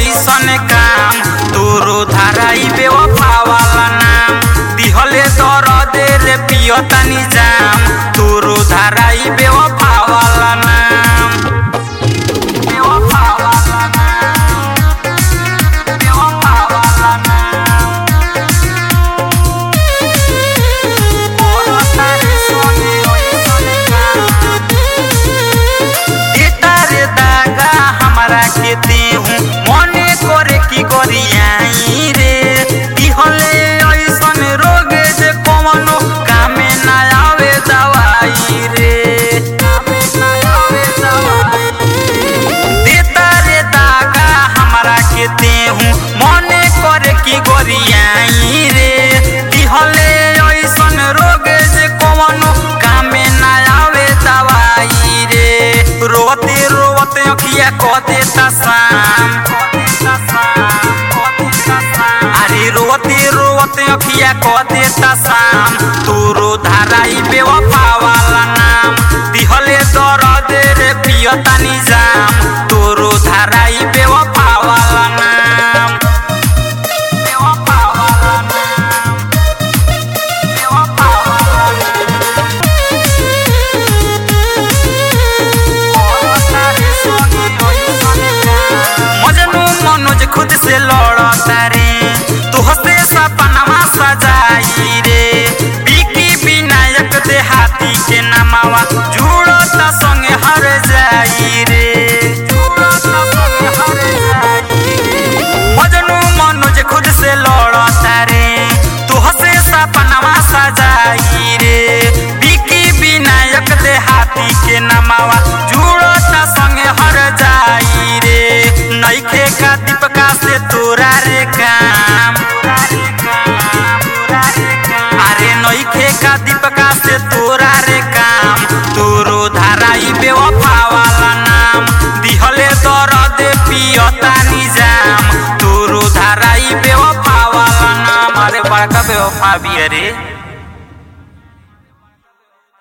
ऐसन काम तोरो धाराई बेवफा वाला नाम दिहले दर्द रे पियतानी जाम तोरो धाराई बेवफा वाला नाम बेवफा वाला नाम बेवफा वाला नाम तोरो तारे सोने ऐसन काम एतारे दागा हमरा के देहु मने करे की करियाई रे दिहले ऐसन रोग जे कवनो कामे ना आवे दवाई रे कामे ना आवे दवाई एतारे दागा हमरा के देहु मने करे की करियाई रे दिहले ऐसन रोग जे कवनो कामे ना आवे दवाई रे रोते रोते अखिया क देता शाम अरे रोते रोते अखिया क देता शाम तोरो धाराई बेवफा वाला नाम दिहले दर्द रे पियतानी जाम तोरो धाराई बेवफा वाला नाम बेवफा वाला नाम बेवफा वाला नाम मजनू मनोज खुद से लड़ता रे तू हंसते सपनावा सजाई रे बिकी विनायक दे हाथी के नमावा जुड़ता संगे हर जाई रे जुड़ता संगे हर जाई मजनू मनोज खुद से लड़ता रे तू हंसे सपनावा सजाई रे बिकी विनायक दे हाथी के नमावा जुड़ता संगे हर जाई रे नईखे का दीपका से तोरा रे काम अरे नईखे का दीपका से तोरा रे काम तोरो धाराई बेवफा वाला नाम दिहले दर्द पियता निजाम तोरो धाराई बेवफा वाला नाम अरे बड़का बेवफा भी अरे